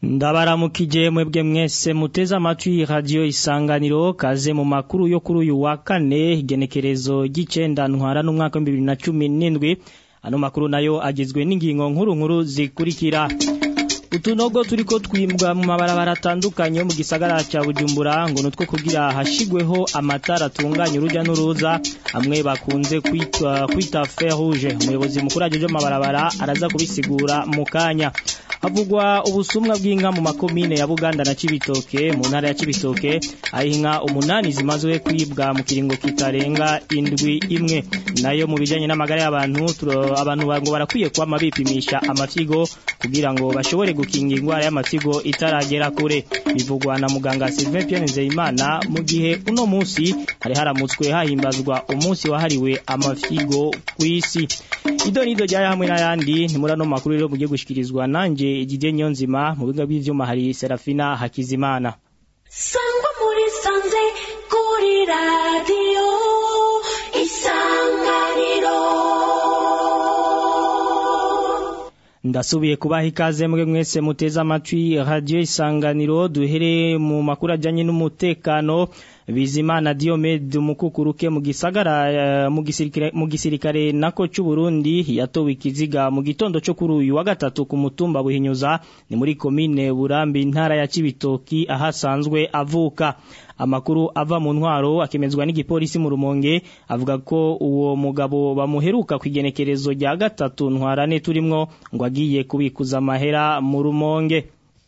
ndabaramukije mwebwe mwese muteze amatwi radio isanganiro kaze mu makuru yo kuri uyu wa kane igenekerezo ry'icenda ntwara n'umwaka wa 2017 ano makuru nayo agizwe n'ingingo nkuru nkuru zikurikira utunogo turiko twimbwa mu mabarabara atandukanye yo mu gisagara ca Bujumbura ngo nutwo kugira hashigweho amatara atunganya uruja n'uruza amwe bakunze kwita kwita fer rouge umuyobozi mukuru ajeje mu mabarabara araza kubisigura mu kanya havugwa ubusumwa bw'inka mu makomine ya Buganda na Cibitoke mu ntara ya Cibitoke aho inka umunani zimazwe kwibwa mu kiringo kitarenga indwi imwe nayo mu bijanye n'amagara y'abantu abantu ngo barakwiye kwama bipimisha amafyigo kugira ngo bashobore gukinga indwara y'amatigo itaragera kure bivugwa na muganga Sylvain Pierre Nzeyimana mu gihe uno munsi hari haramutswe hahimbazwa umunsi wahariwe amafyigo kw'isi ido nido rya hamwe n'ayandi ni muri ano makuru rero mugiye gushikirizwa nanje Didier Nyonzima mu biga by'ivyuma hari Serafina Hakizimana Sangwa muri sanze kuri radio isanganiro ndasubiye kubaha ikaze mwe mwese muteze amatwi radio isanganiro duhere mu makuru ajanye n'umutekano Bizimana Diomede umukukuruke mu gisagara mu gisirikare mu gisirikare nako cy'u Burundi yatowe ikiziga mu gitondo cyo kuri uyu wa gatatu ku mutumba buhinyuza ni muri commune Burambi intara ya Cibitoki ahasanzwe avuka amakuru ava mu ntwaro akemezwa n'igipolisi mu rumonge avuga ko uwo mugabo bamuheruka kwigenekerezo rya gatatu ntwarane turimwo ngo agiye kubikuza amahera mu rumonge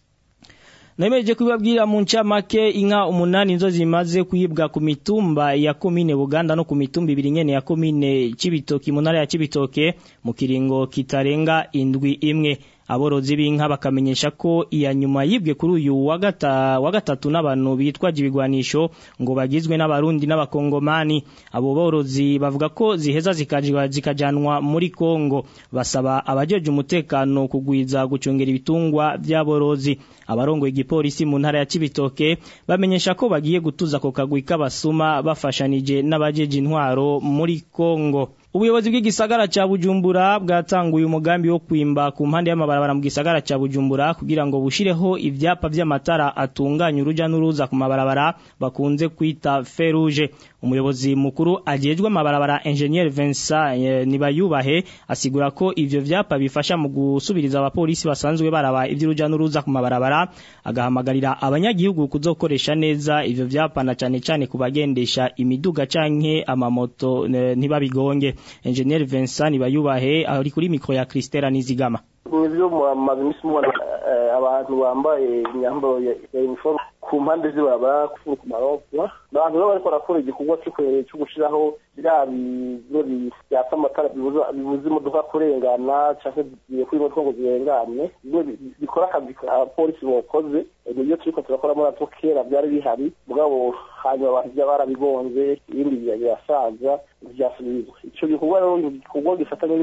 Nemeje kubabwira mu ncamake inka umunani nzo zimaze kwibwa ku mitumba ya komine Buganda no ku mitumba ibiri nyene ya komine Cibitoki mu ntara ya Cibitoke mu kiringo kitarenga indwi imwe aborozi b'inka bakamenyesha ko iya nyuma yibwe kuri uyu wa gatatu n'abantu bitwaje ibigwanisho ngo bagizwe n'abarundi n'abakongomani abo borozi bavuga ko ziheza zikajanwa muri Kongo basaba abajeje umutekano kugwiza gucungera ibitungwa by'aborozi abarongo igipolisi mu ntara ya Cibitoke bamenyesha ko bagiye gutuza ko kagwi k'abasuma bafashanije n'abajeje intwaro muri Kongo Ubuyobozi bw'igisagara ca Bujumbura bwatanguye umugambi wo kwimba ku mpande y'amabarabara mu gisagara ca Bujumbura kugira ngo bushireho ivyapa vy'amatara atunganya uruja n'uruza ku mabarabara bakunze kwita ferouge umuyobozi mukuru ajejwe amabarabara Engineer Vincent e, Nibayubahe asigura ko ivyo vyapa bifasha mu gusubiriza abapolisi basanzwe baraba ivy'uruja n'uruza ku mabarabara agahamagarira abanyagihugu kuzokoresha neza ivyo vyapa na cane cane kubagendesha imiduga canke amamoto ntibabigonge Engineer Vincent Bayubahe ari kuri mikro ya Christela Nizigama Nivyo mumaze imisi mubona abantu bambaye imyambaro ya uniform ku mpande zibaba ku marofwa abantu baba bariko barakora igikorwa cyo gushiraho biriya biro byatsa amatara bibuza imodoka kurengana canke zigiye kuri moto ngo zirengane bikora akazi abapolisi bokoze nibyo turiko turakora muri atwo kera byari bihari mugabo hanyuma abantu bya barabigonze ibindi birasaza vyasubizwa ico gikorwa rero igikorwa gifatanye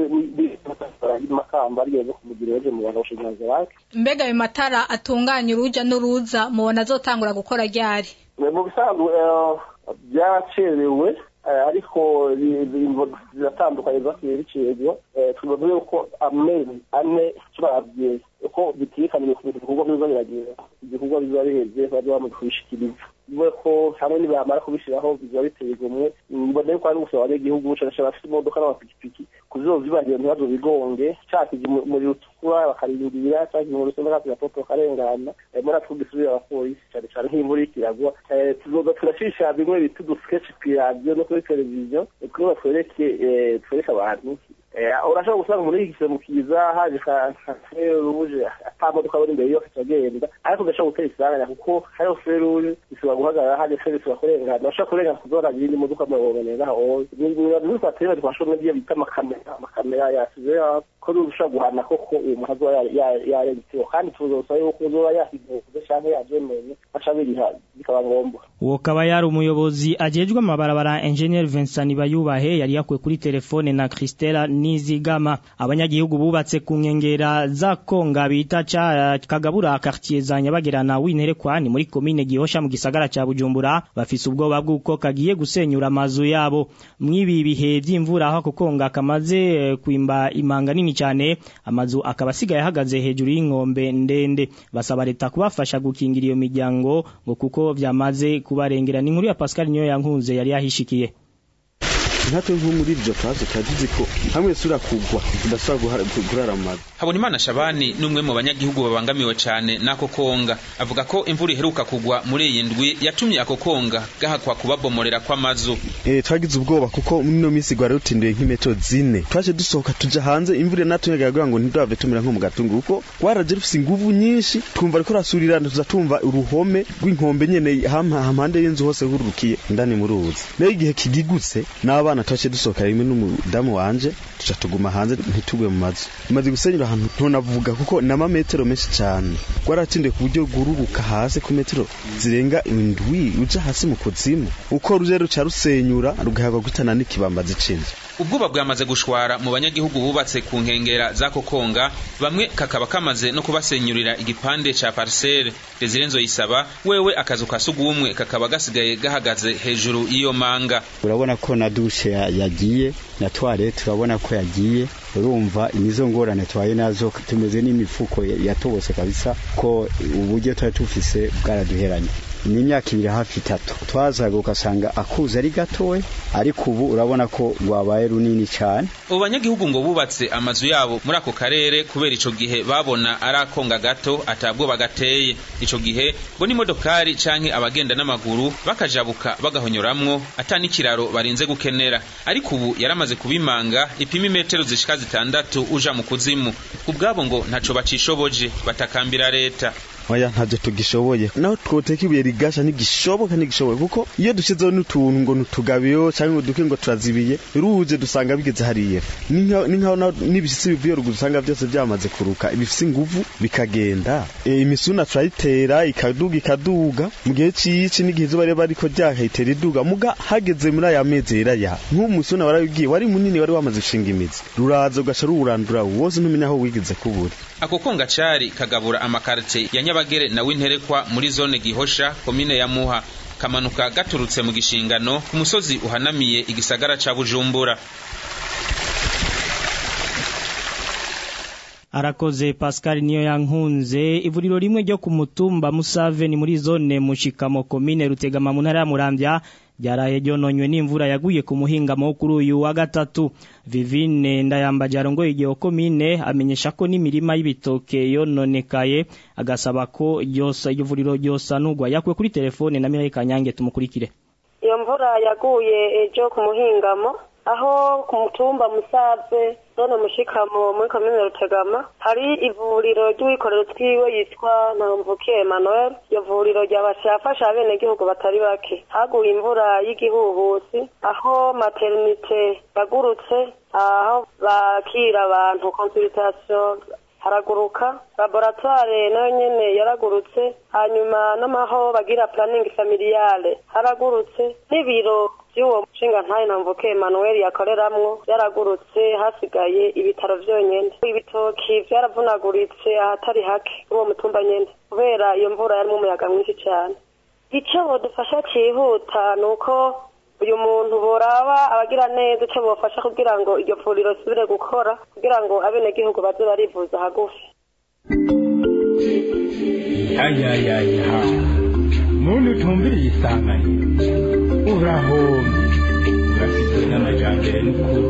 n'imakamba ariyo zo kumugira ejo mu bantu bashiganza bake mbega ayo matara atunganya uruja n'uruza mubona azotangura gukora ryari mu bisanzwe byaracerewe ariko ziratandukanye zakiye bicirwa tubavuze yuko amezi ane turavye uko bitikaniye ku bikorwa biza biragenda ibikorwa biza biheze baza bamaze kubishikiriza bivuye ko hamwe nibamara kubishiraho biza biteye igomwe mbona yuko ari gusaba abanyagihugu cane cane bafite imodoka n'amapikipiki kuzozibagira ntibazo bigonge cakije muri utukura bakarindira cakije mu rusenda kasi gapoto karengana muri atwo gisubira abapolisi cane cane nk'imvura ikiragwa tuzoza turashisha bimwe bita udusketch kw'iradiyo no kuri televiziyo kugira batwereke twereke abantu urashobora gusanga muri iki gisemu kiza haje ka feruje ata modoka bari imbere yo kitagenda ariko udashobora gutera isanganya kuko hariho feruje ishobora guhagarara haje feruje ishobora kurengana urashobora kurengana kuzona ibindi modoka murabonera aho ni twateye twashobora n'ibyo bita amakamera amakamera yasize ko ushobora guhana koko uwo muntu azoba yarengitseho kandi tuzosaba yuko uzoba yasigoze canke yavyemeye aca biriha bikaba ngombwa uwo kaba yari umuyobozi ajejwe amabarabara Engineer Vincent Bayubahe yari yakuwe kuri telefone na Christela Nizigama abanyagihugu bubatse ku nkengera za Konga bita ca kagabura quartier za Nyabagerana w'interekwa ni muri commune Gihosha mu gisagara ca Bujumbura bafise ubwoba bw'uko kagiye gusenyura amazu yabo mwibi bihe vy'imvura aho kukonga kamaze kwimba imanga nini cyane amazu akaba asigaye ahagaze hejuru y'inkombe ndende basaba leta kubafasha gukingira iyo miryango ngo kuko vyamaze kubarengera ni nkuru ya Pascal niyo yankunze yari yahishikiye natwe nko muri iryo kazi turagize ko hamwe sura kugwa tudashobora kurara mu mazu Habonimana Shabani numwe mu banyagihugu babangamiwe cyane nako konga avuga ko imvura iheruka kugwa muri iyi ndwi yatumye ako konga gahakwa kubabomorera kw'amazu eh twagize ubwoba kuko muri no misi gwari rutindiye nk'imetro zine twaje dusohoka tuja hanze imvura natwe yagagira ngo ntidave tumira nko mu gatungu kuko gwaraje rufise inguvu nyinshi twumva ariko rasurira tuza tumva uruhome rw'inkombe nyene hamwe hampande y'inzu hose hururukiye ndani mu ruzi nayo igihe kigigutse n'abana twaje dusohoka rimwe n'umudamu wanje tuca tuguma hanze ntitugwe mu mazu imaze gusenyura ahantu ntonavuga kuko ni amametero menshi cyane gwaratindiye ku buryo gururuka hasi ku metero zirenga indwi uja hasi mu kuzimu uko ruje ruca rusenyura rugahagwa gutana n'ikibambazi c'inzu ubwoba bwamaze gushwara mu banyagihugu bubatse ku nkengera z'ako konga bamwe kakaba kamaze no kubasenyurira igipande ca parcelle Desire Nzoyisaba wewe akazu ka sugumwe kakaba gasigaye gahagaze hejuru y'iyo manga urabona ko na dushe yagiye na toilette urabona ko yagiye urumva imizo ngorane twaye nazo tumeze n'imifuko yatobose kabisa ko uburyo twari tufise bwaraduheranye ni imyaka ibiri hafi itatu twazaga ugasanga akuze ari gatoya ariko ubu urabona ko rwabaye runini cyane abo banyagihugu ngo bubatse amazu yabo muri ako karere kubera ico gihe babona ari akonga gato atabwoba gateye ico gihe ngo n'imodokari canke abagenda n'amaguru bakajabuka bagahonyoramwo ata n'ikiraro barinze gukenera ariko ubu yaramaze kubimanga ipima imetero zishika zitandatu uja mu kuzimu ubwabo ngo ntaco bacishoboje batakambira leta oya ntavyo tugishoboye naho twoteka ibuye rigasha ntigishoboka ntigishoboye kuko iyo dushyizeho n'utuntu ngo nutugabiyo cyangwa ngo duke ngo turazibiye ruje dusanga bigeze hariya ni nkaho n'ibishyitsi bivuye ruguru usanga byose byamaze kuruka bifise inguvu bikagenda e, imisuna turayitera ikaduga ikaduga mu gihe c'ici n'igihe izuba riba ariko ryahitera iduga muga hageze muri aya mezi yeraya nk'umusuna warabibwiye wari munini wari wamaze gushinga imizi ruraza ugaca ruwurandura wose ntumenya aho wigeze kubura ako konga cari kagabura amakarite ya nyabagere na winterekwa muri zone gihosha komine ya muha kamanuka gaturutse mu gishingano ku musozi uhanamiye igisagara ca bujumbura arakoze Pascal niyo yankunze ivuriro rimwe ryo ku mutumba Musave ni muri zone mushikamo komine rutegama mu ntara ya Muramvya ryaraye ryononywe n'imvura yaguye ku muhingamo kuri uyu wa gatatu Vivine ndayambaje arongoye igihe komine amenyesha ko n'imirima y'ibitoke yononekaye agasaba ko yose iryo vuriro ryosanurwa yakwe kuri telefone na Mireille Kanyange tumukurikire iyo mvura yaguye ejo ku muhingamo aho ku mutumba musave zone mushikamo muri komine rutegama hari ivuriro ry'uwikorero twiwe yitwa ntamvuke emmanuel iyo vuriro ryafasha abenegihugu batari bake haguye imvura y'igihuhusi aho maternite yagurutse aho bakira abantu consultation haraguruka laboratoire nayo nyene yaragurutse hanyuma n'amaho bagira planning familiale haragurutse n'ibiro by'uwo mushinga ntayo namvuke Emmanuel yakoreramwo byaragurutse hasigaye ibitaro vyonyene ibitoki vyaravunaguritse ahatari hake uwo mutumba nyene kubera iyo mvura yarimo umuyaga mwinshi cyane ico bodufasha cihuta nuko uyu muntu boraba abagira neza ico bofasha kugira ngo iryo vuriro risubire gukora kugira ngo abenegihugu baze barivuza hagufi ayayaya muntu utumviriye isanganiro urahombye urafite n'amajambere n'ukuri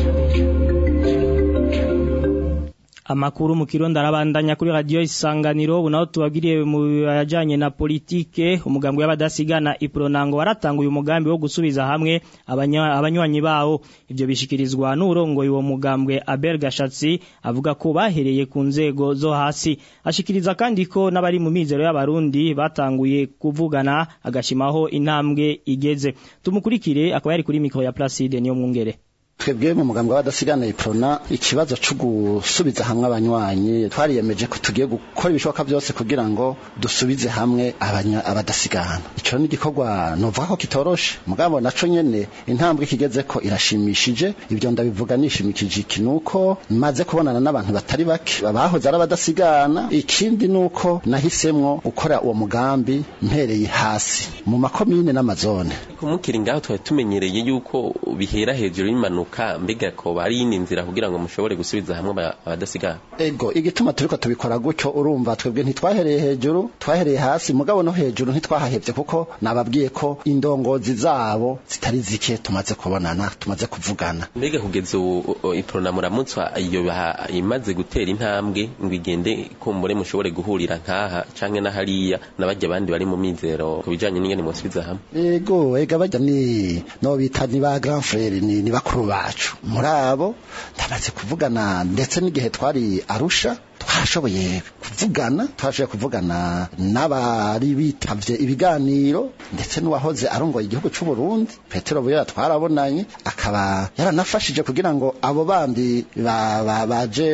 amakuru mu kirundo arabandanya kuri radio isanganiro ubu naho tubagiriye mu yajanye na politike umugambi w'abadasigana ipronango waratanguye umugambi wo gusubiza hamwe abanywanyi bawo ivyo bishikirizwa n'urongoye uwo mugambwe Abel Gashatsi avuga ko bahereye ku nzego zo hasi ashikiriza kandi ko n'abari mu mizero y'abarundi batanguye kuvugana agashimaho intambwe igeze tumukurikire akaba yari kuri mikro ya Placide niyo mwungere twebwe mu mugambi w'abadasigana iprona ikibazo cyo gusubiza hamwe abanywanyi twariyemeje ko tugiye gukora ibishoboka byose kugira ngo dusubize hamwe abanya- abadasigana ico ni igikorwa novuga ko kitoroshe mugabo naco nyene intambwe kigeze ko irashimishije ibyo ndabivuga nishimikije iki nuko maze kubonana n'abantu batari bake bahoze ari abadasigana ikindi nuko nahisemwo gukora uwo mugambi mpereye hasi mu makomine n'amazone kumukiri ngaho twari tumenyereye yuko bihera hejuru y'impanuka mbega ko bari yindi nzira kugira ngo mushobore gusubiza hamwe aba- abadasigana ego igituma turiko tubikora gutyo urumva twebwe ntitwahereye hejuru twahereye hasi mugabo no hejuru ntitwahahevye kuko nababwiye ko indongozi zabo zitari zike tumaze kubonana tumaze kuvugana mbega kugeza ubu o- iprona muramutswa iyo baha- imaze gutera intambwe ngo igende kumbure mushobore guhurira nkaha canke na hariya n'abajya abandi bari mu mizero ku bijanye n'ingene musubiza hamwe ego ega bajya ni no bita ni ba grand frere ni, ni bakuru bacu muri abo ndamaze kuvugana ndetse n'igihe twari arusha twashoboye kuvugana twashoboye kuvugana n'abari bitavye ibiganiro ndetse n'uwahoze arongoye igihugu c'u Burundi Petero Buyera twarabonanye akaba yaranafashije kugira ngo abo bandi ba- ba- baje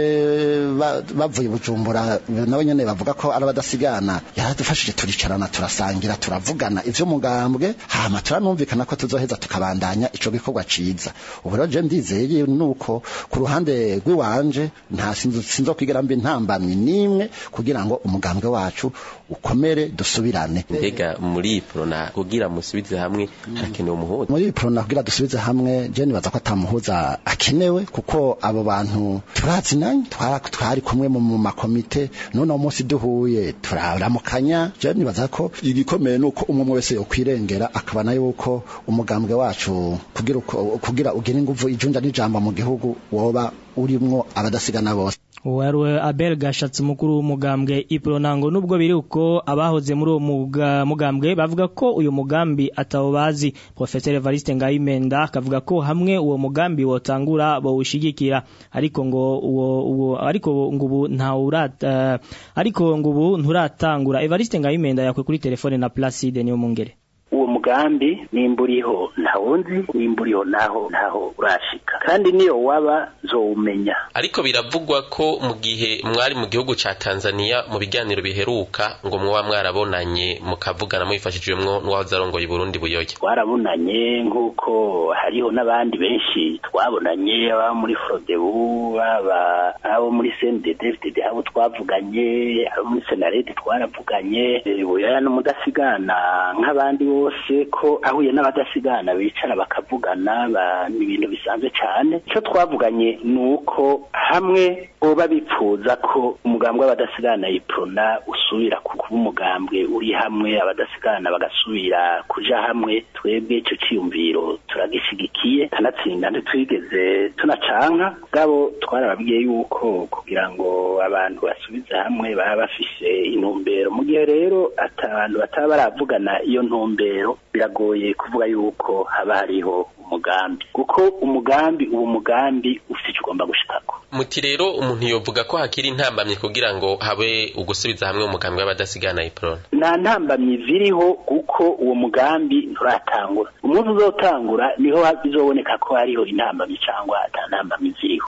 ba- bavuye i Bujumbura nabo nyene bavuga ko ari abadasigana yaradufashije turicarana turasangira turavugana ivyo mugambwe hama turanumvikana ko tuzoheza tukabandanya ico gikorwa ciza ubu rero je ndizeye nuko ku ruhande rw'iwanje nta sinzo sinzokwigira mbi ntambamye nimwe kugira ngo umugambwe wacu ukomere dusubirane mbega muri iprona kugira musubize hamwe harakenewe umuhuza muri prona kugira dusubize hamwe je nibaza ko atamuhuza akenewe kuko abo bantu turazinanye twara- twari kumwe mu mu makomite none uwo munsi duhuye turaramukanya je nibaza ko igikomeye nuko umwe wese yokwirengera akabona yuko umugambwe wacu kugira uko- kugira ugire inguvu ijunja n'ijambo mu gihugu woba urimwo abadasigana bose Uwaruwe Abel Gashatsi mukuru w'umugambwe Ipronango nubwo biri uko abahoze muri uwo muga- mugambwe bavuga ko uyu mugambi atawo bazi Professor Evariste Ngayimenda akavuga ko hamwe uwo mugambi wotangura bawushigikira ariko ngo uwo uwo ariko ngo ubu nta urata ariko ngo ubu nturatangura Evariste Ngayimenda yakwe kuri telefone na Placide niyo mungere uwo mugambi nimba uriho ntawundi nimba uriho naho ntaho urashika kandi niyo waba zowumenya ariko biravugwa ko mu gihe mwari mu gihugu ca Tanzania mu biganiro biheruka ngo mwoba mwarabonanye mukavugana mwifashijwemwo n'uwahoze arongoye i Burundi buyoya twarabonanye nk'uko hariho n'abandi benshi twabonanye ababa muri frodebu baba abo muri cnddd abo twavuganye abo muri senarede twaravuganye eh, buyoya n'umudasigana nk'abandi bose ko ahuye n'abadasigana bicara bakavugana ba- ni ibintu bisanzwe cyane icyo twavuganye ni uko hamwe boba bipfuza ko umugambwe w'abadasigana iprona usubira ku kuba umugambwe uri hamwe abadasigana bagasubira kuja hamwe twebwe icyo cyiyumviro turagishigikiye kanatsinda ntitwigeze tunacanka bwabo twarababwiye yuko kugira ngo abantu basubize hamwe baba bafise intumbero mu gihe rero ata abantu bataba baravugana iyo ntumbero biragoye kuvuga yuko haba hariho umugambi kuko umugambi uwo mugambi ufite icyo ugomba gushikako muti rero umuntu yovuga ko hakiri intambamye kugira ngo habe ugusubiza hamwe umugambi w'abadasigana iprona nta ntambamyi ziriho kuko uwo mugambi nturatangura umunsi uzotangura niho bizoboneka ko hariho intambamyi cyangwa ata ntambamyi ziriho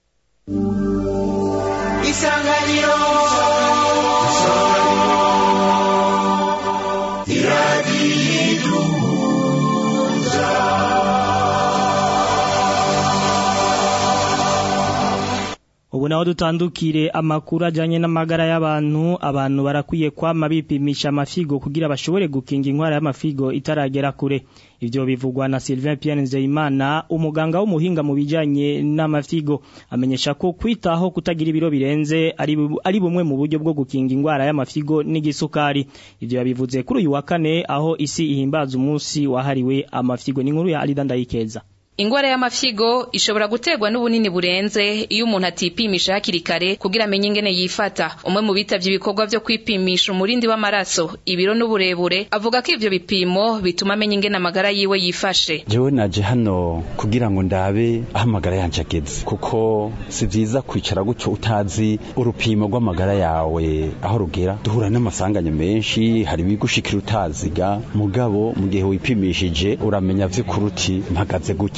isanganiro Ubu naho dutandukire amakuru ajanye n'amagara y'abantu abantu barakwiye kwama bipimisha amafigo kugira bashobore gukinga inkwara y'amafigo itaragera kure ivyo bivugwa na Sylvain Pierre Nzeyimana umuganga w'umuhinga mu bijanye n'amafigo amenyesha ko kwitaho kutagira ibiro birenze ari bu- ari bumwe mu buryo bwo gukinga ingwara y'amafigo n'igisukari ivyo yabivuze kuri uyu wa kane aho isi ihimbaza umunsi wahariwe amafigo ni inkuru ya Alida Ndayikeza Ingwara y'amafigo ishobora guterwa n'ubunini burenze iyo umuntu atipimisha hakiri kare kugira amenye ingene yifata. Umwe mu bitavye ibikorwa vyo kwipimisha umurindi w'amaraso, ibiro n'uburebure, avuga ko ivyo bipimo bituma amenya ingene amagara yiwe yifashe. jewe naje hano kugira ngo ndabe aho amagara yanje ageze kuko si vyiza kwicara gutyo utazi urupimo rw'amagara yawe aho rugera duhura n'amasanganya menshi hari ibigushikira utaziga mugabo mu gihe wipimishije uramenya vy'ukuri uti mpagaze gutya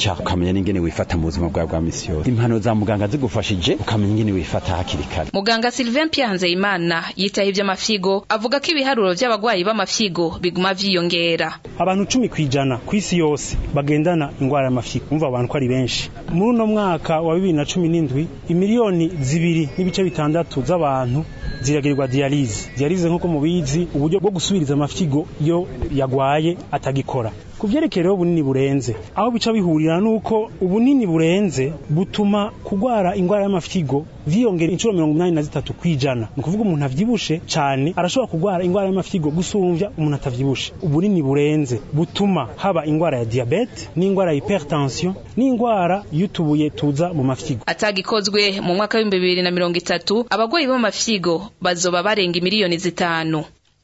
kwica ukamenya n'ingene wifata mu buzima bwawe bwa misi yose impano za muganga zigufashije ukamenya ingene wifata hakiri kare muganga Sylvain Pierre Nzeyimana yitaye ivy'amafigo avuga ko ibiharuro vy'abagwayi b'amafigo biguma vyiyongera abantu cumi kwijana ku isi yose bagendana ingwara y'amafigo umva abantu ko ari benshi muri uno mwaka wa bibiri na cumi n'indwi imiliyoni zibiri n'ibice bitandatu z'abantu ziragirirwa dialize dialize nk'uko mubizi uburyo bwo gusubiriza amafigo iyo yagwaye atagikora ku vyerekeye rero ubunini burenze aho bica bihurira nuko ubunini burenze butuma kugwara ingwara y'amafigo vyiyongera inshuro mirongo umunani na zitatu kwijana ni ukuvuga umuntu avyibushe cane arashobora kugwara ingwara y'amafigo gusumvya umuntu atavyibushe ubunini burenze butuma haba ingwara ya diabete n'ingwara ya hypertension n'ingwara y'utubuye tuza mu mafigo atagikozwe mu mwaka w'ibihumbi bibiri na mirongo itatu abagwayi b'amafigo bazoba barenga miliyoni zitanu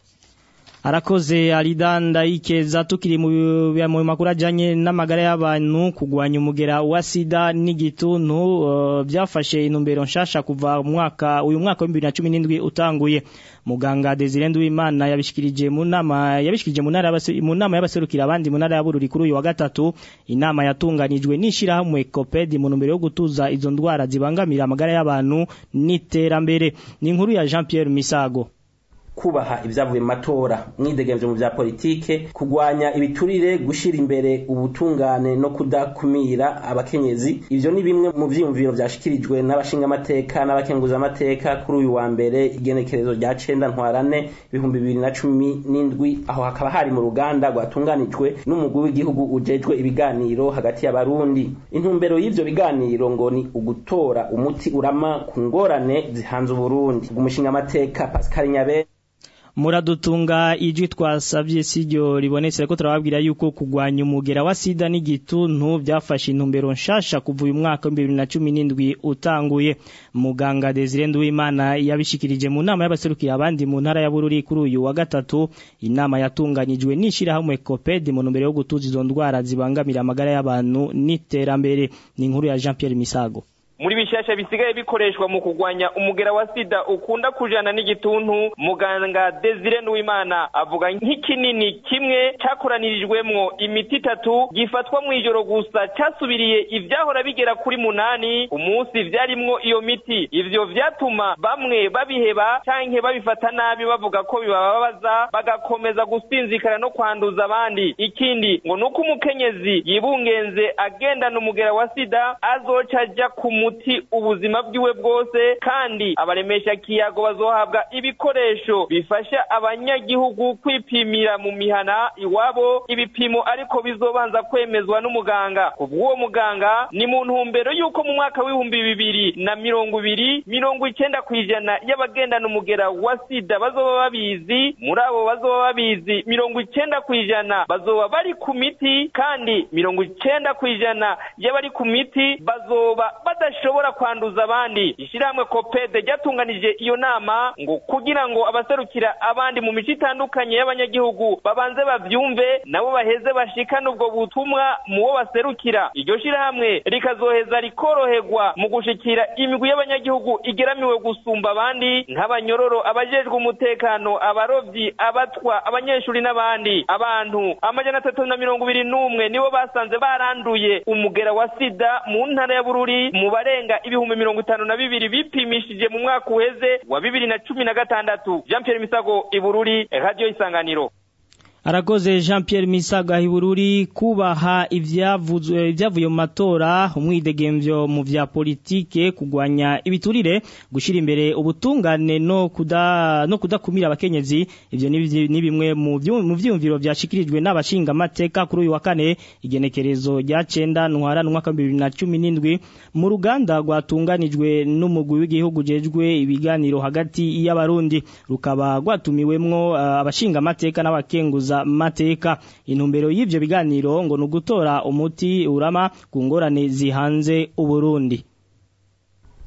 arakoze aridanda ikeza tukiri mu mu makuru ajanye n'amagara y'abantu kugwanya umugera wa sida n'igituntu uh, byafashe intumbero nshasha kuva mu mwaka uyu mwaka wa 2017 utanguye muganga Desire Nduwimana yabishikirije mu nama yabishikirije mu ntara mu nama y'abaserukira abandi mu ntara ya Bururi kuri uyu wa gatatu inama yatunganijwe n'ishira hamwe Coped mu ntumbero yo gutuza izo ndwara zibangamira amagara y'abantu n'iterambere ni inkuru ya Jean Pierre Misago kubaha ibyavuye mu matora mwidegemvye mu vya politike kugwanya ibiturire gushira imbere ubutungane no kudakumira abakenyezi ivyo ni bimwe mu vyiyumviro vyashikirijwe n'abashinga amateka n'abakenguza amateka kuri uyu wa mbere igenekerezo rya cenda ntwarane ibihumbi bibiri na cumi n'indwi aho hakaba hari mu ruganda rwatunganijwe n'umugwi w'igihugu ujejwe ibiganiro hagati y'abarundi intumbero y'ivyo biganiro ngo ni ugutora umuti urama ku ngorane zihanze uburundi umushinga amateka pascal nyabe muradutunga ijwi twasabye siryo ribonetse ko turababwira yuko kugwanya umugera wa sida n'igituntu byafashe intumbero nshasha kuva uyu mwaka wa 2017 utanguye muganga Desire Nduwimana yabishikirije mu nama y'abaserukiye abandi mu ntara ya Bururi kuri uyu wa gatatu inama yatunganyijwe n'ishira hamwe Coped mu ntumbero yo gutuza izo ndwara zibangamira amagara y'abantu n'iterambere ni inkuru ya Jean Pierre Misago muri bishasha bisigaye bikoreshwa mu kugwanya umugera wa sida ukunda kujana n'igituntu muganga Desire Nuwimana avuga nk'ikinini kimwe cakoranirijwemwo imiti itatu gifatwa mu ijoro gusa casubiriye ivyahora bigera kuri munani umunsi vyarimwo iyo miti ivyo vyatuma bamwe babiheba canke babifata nabi bavuga ko bibababaza bagakomeza gusinzikana no kwanduza abandi ikindi ngo nuko umukenyezi yibungenze agendana umugera wa sida azoca aja ku muti ubuzima bwiwe bwose kandi abaremesha kiyago bazohabwa ibikoresho bifasha abanyagihugu kwipimira mu mihana iwabo ibipimo ariko bizobanza kwemezwa n'umuganga kubw'uwo muganga ni mu ntumbero y'uko mu mwaka w'ibihumbi bibiri na mirongo ibiri mirongo icenda kw'ijana y'abagendana umugera wa sida bazoba babizi muri abo bazoba babizi mirongo icenda kw'ijana bazoba bari ku miti kandi mirongo icenda kw'ijana y'abari ku miti bazoba badashobora kwanduza abandi ishyirahamwe kopede ryatunganije iyo nama ngo kugira ngo abaserukira abandi mu mico itandukanye y'abanyagihugu babanze bavyumve nabo baheze bashikane ubwo butumwa mu bo baserukira iryo shyirahamwe rikazoheza rikoroherwa mu gushikira imigwi y'abanyagihugu igeramiwe gusumba abandi nk'abanyororo abajejwe umutekano abarovyi abatwa abanyeshuri n'abandi abantu amajana atatu na mirongo ibiri n'umwe nibo basanze baranduye umugera wa sida mu ntara ya bururi mu barenga ibihumbi mirongo itanu na bibiri bipimishije mu mwaka uheze wa bibiri na cumi na gatandatu jean pierre misago ibururi radiyo isanganiro Arakoze Jean Pierre Misaga hibururi kubaha ivyavuzwe ivyavuye mu matora umwidegemvyo mu vya politike kugwanya ibiturire gushira imbere ubutungane no kuda no kudakumira abakenyezi ivyo ni bimwe mu vyumviro vyashikirijwe n'abashinga amateka kuri uyu wa kane igenekerezo rya 9 ntwara mwaka 2017 mu ruganda rwatunganijwe n'umugwi w'igihugu jejwe ibiganiro hagati y'abarundi rukaba rwatumiwemwo uh, abashinga amateka n'abakenguza mateka intumbero y'ivyo biganiro ngo nugutora umuti urama ku ngorane zihanze uburundi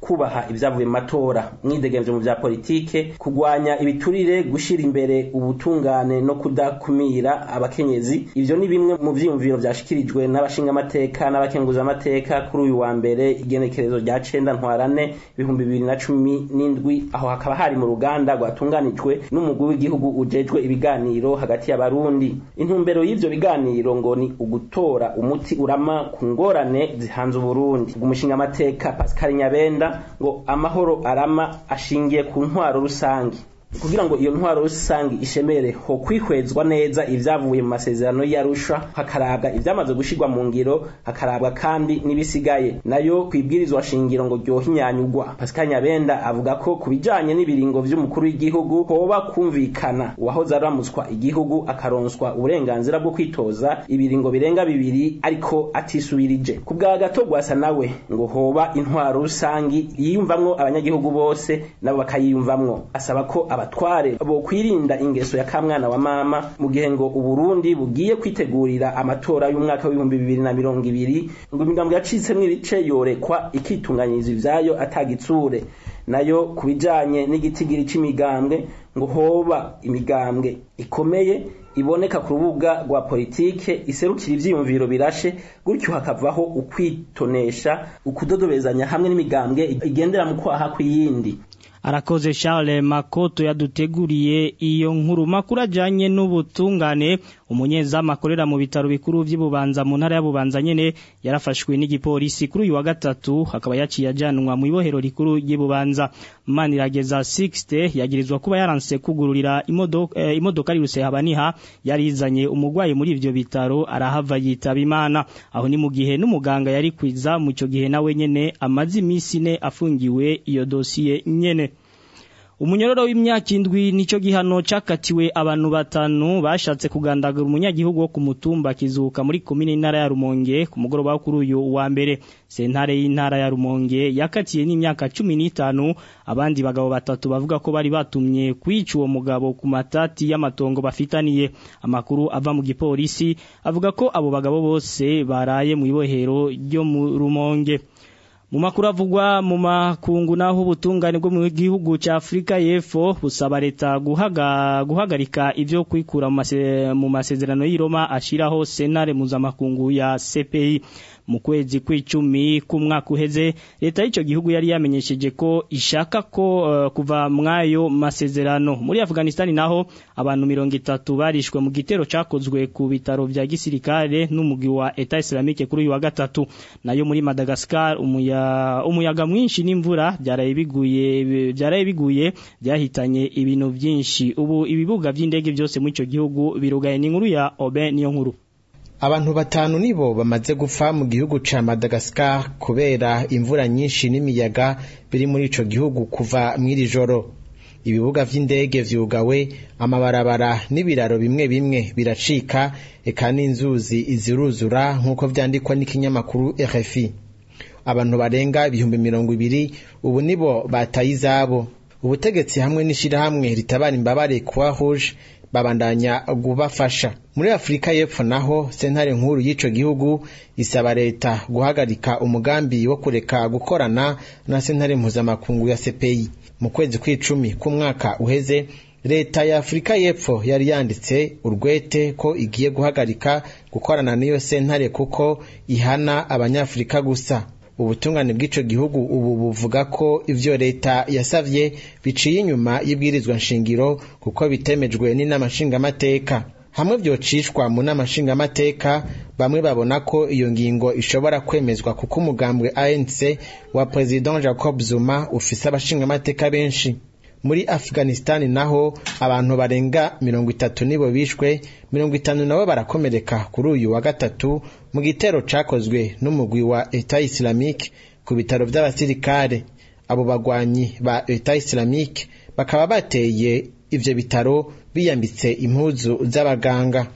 kubaha ibyavuye mu matora mwidegemvye mu vya politike kugwanya ibiturire gushira imbere ubutungane no kudakumira abakenyezi ivyo ni bimwe mu vyiyumviro vyashikirijwe n'abashingamateka n'abakenguzamateka kuri uyu wa mbere igenekerezo rya cenda ntwarane ibihumbi bibiri na cumi n'indwi aho hakaba hari mu ruganda rwatunganijwe n'umugwi w'igihugu ujejwe ibiganiro hagati y'abarundi intumbero y'ivyo biganiro ngo ni ugutora umuti urama ku ngorane zihanze uburundi umushingamateka pascal nyabenda ngo amahoro arama ashingiye ku ntwaro rusange kugira ngo iyo ntwaro rusange ishemere ho kwihwezwa neza ivyavuye mu masezerano y'arusha hakarabwa ivyamaze gushirwa mu ngiro hakarabwa kandi n'ibisigaye nayo kwibwirizwa shingiro ngo ryohinyanyugwa pascal nyabenda avuga ko ku bijanye n'ibiringo vy'umukuru w'igihugu hoba kumvikana uwahoze aramutswa igihugu akaronswa uburenganzira bwo kwitoza ibiringo birenga bibiri ariko atisubirije ku bwa gato gwasa nawe ngo hoba intwaro rusangi yiyumvamwo abanyagihugu bose nabo bakayiyumvamwo asaba ko abatware bo kwirinda ingeso ya kamwana wa mama mu gihe ngo uburundi bugiye kwitegurira amatora y'umwaka w'ibihumbi bibiri na mirongo ibiri ngo imigambwe yacitsemwo ibice yorekwa ikitunganyiriza ivyayo atagitsure nayo ku bijanye n'igitigiri c'imigambwe ngo hoba imigambwe ikomeye iboneka ku rubuga rwa politike iserukira ivyiyumviro birashe gutyo hakavaho ukwitonesha ukudodobezanya hamwe n'imigambwe igendera mu kwaha kw'iyindi arakoze Charles Makoto yaduteguriye iyo nkuru makuru ajanye n'ubutungane umunyezamu akorera mu bitaro bikuru vy'Ibubanza mu ntara y'Abubanza nyene yarafashwe n'igipolisi kuri uyu wa gatatu akaba yaciye ajanwa mu ibohero rikuru ry'Ibubanza Manirageza 60 yagirizwa kuba yaranse kugururira imodoka eh, imodoka riruse habaniha yarizanye umugwayi muri ivyo bitaro arahava yitaba Imana aho ni mu gihe n'umuganga yari kwiza mu cyo gihe nawe nyene amazi imisi ne afungiwe iyo dosiye nyene Umunyororo w'imyaka indwi nico gihano cakatiwe abantu batanu bashatse kugandagura umunyagihugu wo ku mutumba kizuka muri komine intara ya Rumonge ku mugoroba wo kuri uyu wa mbere sentare y'intara ya Rumonge yakatiye n'imyaka 15 abandi bagabo batatu bavuga ko bari batumye kwica uwo mugabo ku matati y'amatongo bafitaniye amakuru ava mu gipolisi avuga ko abo bagabo bose baraye mu ibohero ryo mu Rumonge mu makuru avugwa mu makungu naho ubutungane bwo mu gihugu cya Afrika y'Epfo busaba leta guhaga guhagarika ivyo kwikura mu mase, mu masezerano y'Iroma ashiraho senare mpuzamakungu ya CPI mu kwezi kw'icumi k'umwaka uheze leta y'ico gihugu yari yamenyesheje ko ishaka ko uh, kuva mwayo masezerano muri Afghanistan naho abantu mirongo itatu barishwe mu gitero cakozwe ku bitaro vya gisirikare n'umugi wa Etat Islamique kuri uyu wa gatatu nayo muri Madagascar umuya umuyaga mwinshi n'imvura byaraye biguye byaraye biguye byahitanye ibintu byinshi ubu ibibuga by'indege byose muri ico gihugu birugaye n'inkuru ya Oben niyo nkuru abantu batanu nibo bamaze gupfa mu gihugu ca Madagascar kubera imvura nyinshi n'imiyaga biri muri ico gihugu kuva mw'iri joro ibibuga vy'indege vyugawe amabarabara n'ibiraro bimwe bimwe biracika eka n'inzuzi iziruzura nk'uko vyandikwa n'ikinyamakuru RFI abantu barenga ibihumbi mirongo ibiri ubu nibo bataye izabo ubutegetsi hamwe n'ishirahamwe ritabara imbabare kuwa rouge babandanya kubafasha muri Afrika y'Epfo naho sentare nkuru y'ico gihugu isaba leta guhagarika umugambi wo kureka gukorana na sentare mpuzamakungu ya CPI mu kwezi kw'icumi k'umwaka uheze leta ya Afrika y'Epfo yari yanditse urwete ko igiye guhagarika gukorana n'iyo sentare kuko ihana abanyafrika gusa ubutungane bw'ico gihugu ubu buvuga ko ivyo leta yasavye biciye inyuma y'ibwirizwa nshingiro kuko bitemejwe n'inama nshingamateka hamwe vyocishwa mu nama nshingamateka bamwe babona ko iyo ngingo ishobora kwemezwa kuko umugambwe ANC wa President Jacob Zuma ufise abashingamateka benshi muri Afghanistan naho abantu barenga mirongo itatu nibo bishwe mirongo itanu nabo barakomereka kuri uyu wa gatatu mu gitero cakozwe n'umugwi wa Etat Islamique ku bitaro vy'abasirikare abo bagwanyi ba Etat Islamique bakaba bateye ivyo bitaro biyambitse impuzu z'abaganga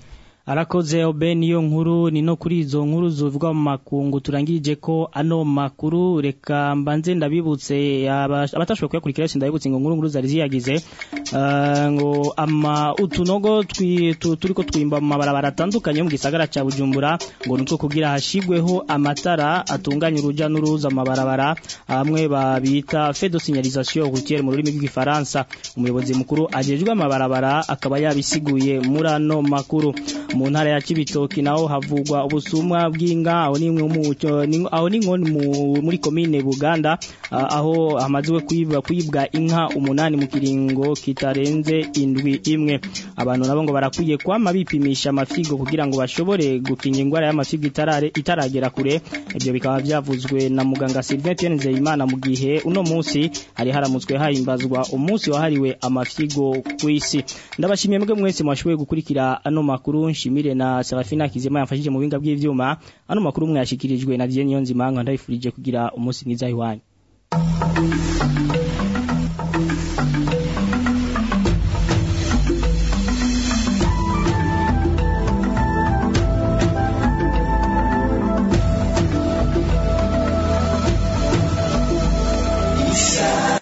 arakoze obe niyo nkuru ni no kuri izo nkuru zivuga mu makungu turangirije ko ano makuru reka mbanze ndabibutse aba- abatashoboye kuyakurikira yose ndabibutse ngo nkuru nkuru zari ziyagize Ah, ngo ama utunogo twi- tu- turiko twimba mu mabarabara atandukanye yo mu gisagara ca Bujumbura ngo nutwo kugira hashigweho amatara atunganya uruja n'uruza mu mabarabara amwe babita feu de signalisation routière mu rurimi rw'igifaransa umuyobozi mukuru ajejwe amabarabara akaba yabisiguye muri ano makuru mu ntara ya Cibitoki naho havugwa ubusumwa bw'inka aho nimwe mu ni- aho ni nko mu- muri komine Buganda ah, aho hamaziwe kwibwa kwibwa inka umunani mu kiringo kitarenze indwi imwe abantu nabo ngo barakwiye kwama bipimisha amafigo kugira ngo bashobore gukinga indwara y'amafigo itarare itaragera kure ibyo bikaba byavuzwe na muganga Sylvain Pierre Nzeyimana mu gihe uno munsi hari haramutswe hahimbazwa umunsi wahariwe amafigo ku isi ndabashimiye mwebwe mwese mwashoboye gukurikira ano makuru nshimire na Serafina Kizema yamfashije mu binga bw'ivyuma ano makuru mwashikirijwe na Dieu Niyonzima nkanda ndabifurije kugira umunsi mwiza iwanyu